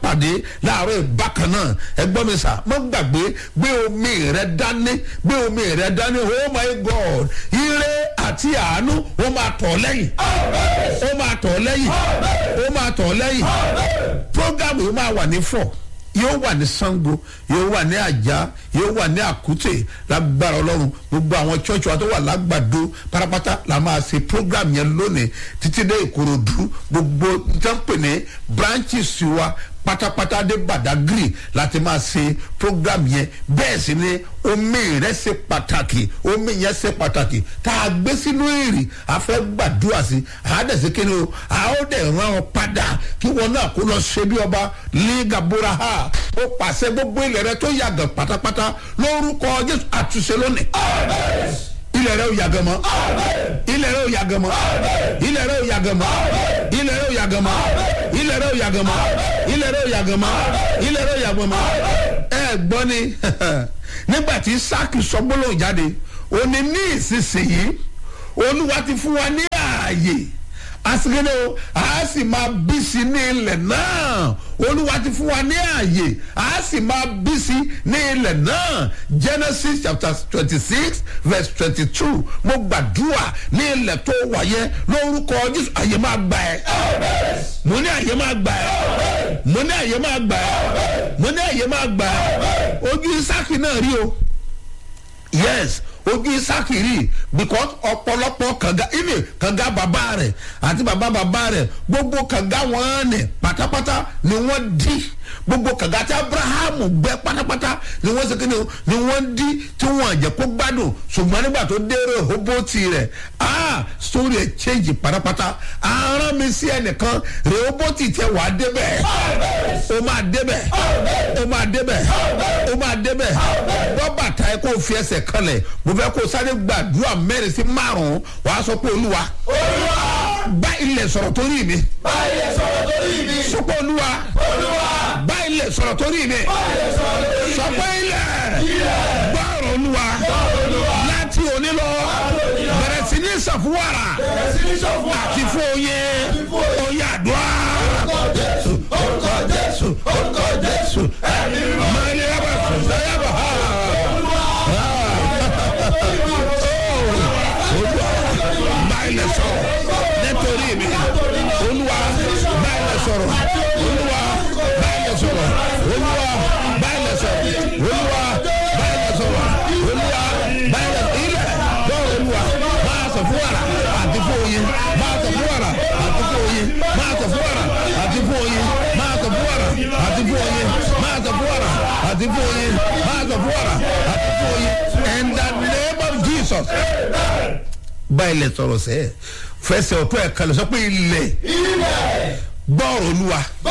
pàdé láàárọ̀ ìbákan náà ẹgbọ́n mi sà má gbàgbé gbé omi rẹ dání gbé omi rẹ dání oh my god ire àti àánú ó máa tọ̀ lẹ́yìn ó máa tọ̀ lẹ́yìn ó máa tọ̀ lẹ́yìn program yìí máa wà ní fọ̀ yóò wà ní sango yóò wà ní àjà yóò wà ní àkútè lágbára ọlọ́run gbogbo àwọn church wa tó wà lágbàdo pátápátá la máa ṣe program yẹn lónìí títí dé ìkòròdú gbogbo jẹ́ǹpẹ̀ ní branches wa pátápátá dé badagry láti máa ṣe program yẹn bẹ́ẹ̀ sì ni omi rẹ̀ ṣe pàtàkì omi yẹn ṣe pàtàkì tá a gbé sínú èrè a fẹ́ gbàdúrà sí àádẹ́sẹ̀ kí ni o a ó dẹ̀ rán ọ padà kí wọn náà kó lọ ṣe bí ọba ligabura ha ó pàṣẹ gbogbo ilẹ̀ rẹ tó yàgàn pátápátá lórúkọ jésù àtúnṣe lónìí ilẹ̀ rẹ ò yàgàn mọ́ ilẹ̀ rẹ ò yàgàn mọ́ ilẹ̀ rẹ ò yàgàn mọ́ ilẹ̀ rẹ ò yàgàn mọ́ ilẹ̀ rẹ ò yàgàn mọ́ ilẹ̀ rẹ ò yàgàn mọ́ ilẹ̀ rẹ ò yàgàn mọ́ ẹ gbọ́ ni nígbà tí sáàkì sọ gbólóhùn jáde ó ní ní ìsinsìnyí olúwa ti fún wa ní ààyè asigede o a sì máa bí sí ní ilẹ̀ náà olúwa ti fún wa ní ààyè a sì máa bí sí ní ilẹ̀ náà genesis chapter twenty six verse twenty two mo gbàdúrà ní ilẹ̀ tó wáyé lórúkọ jésù àyè máa gbà ẹ́ mo ní àyè máa gbà ẹ́ mo ní àyè máa gbà ẹ́ mo ní àyè máa gbà ẹ́ ojú isaki náà rí o yes ojú isaki rí because ọ̀pọ̀lọpọ̀ kànga ìní kànga bàbá rẹ̀ àti bàbá bàbá rẹ̀ gbogbo kànga wọn ni pátápátá ni wọ́n di gbogbo kànga tí abrahamu gbẹ pátápátá ni wọ́n segin ni wọ́n di tí wọ́n jẹ́ kó gbádùn ṣùgbọ́n nígbà tó dé rehoboti rẹ̀ ah story ẹ̀ change pátápátá aràn mi sí ẹnìkan rehoboti tẹ wà á débẹ̀ o máa débẹ̀ o máa débẹ̀ o máa débẹ̀ bọ́ bàtà ẹ kó fi ẹsẹ̀ kanlẹ̀ mo fẹ́ kó sáré gbàdúrà mẹ́rin sí márùn-ún wàá sọ pé olúwa olúwa bá ilẹ̀ sọ̀rọ̀ torí mi bá ilẹ̀ sọ̀rọ̀ torí mi sọ pé olúwa olúwa bá ilẹ̀ sọ̀rọ̀ torí mi bá ilẹ̀ sọ̀rọ̀ torí mi sọ pé ilẹ̀ ilẹ̀ gbọ́rọ̀ olúwa olúwa láti òní lọ bẹ̀rẹ̀ sí ní sàfúwàrà bẹ̀rẹ̀ sí ní sọ̀fún àti fún oyin fún oyin. oyin àdúrà orúkọ jésù orúkọ jésù orúkọ jésù ẹ̀mí mímọ́ máa ní yàrá sọ̀rọ̀ yàrá ha. olúwa bá ilẹ̀ sọ̀rọ̀ nítorí mi olúwa bá ilẹ̀ sọ̀rọ̀ olúwa bá ilẹ̀ sọ̀rọ̀ olúwa bá ilẹ̀ sọ̀rọ̀ olúwa bá ilẹ̀ sọ̀rọ̀ olúwa bá ilẹ̀ ilẹ̀ bọ́ọ̀ olúwa máa sọ fún wàrà àti fún oyin máa sọ fún wàrà àti fún oyin máa sọ fún wàrà àti fún oyin máa sọ fún wàrà àti fún oyin máa sọ fún wàrà àti fún oyin máa sọ fún wàrà àti fún oyin in the name of jesus bá ilẹ̀ sọ̀rọ̀ sẹ́ẹ̀ fẹsẹ̀ ọ̀tún ẹ̀ kalẹ̀ sọ pé ilẹ̀ ilẹ̀ gbọ́ọ̀rọ̀ olúwa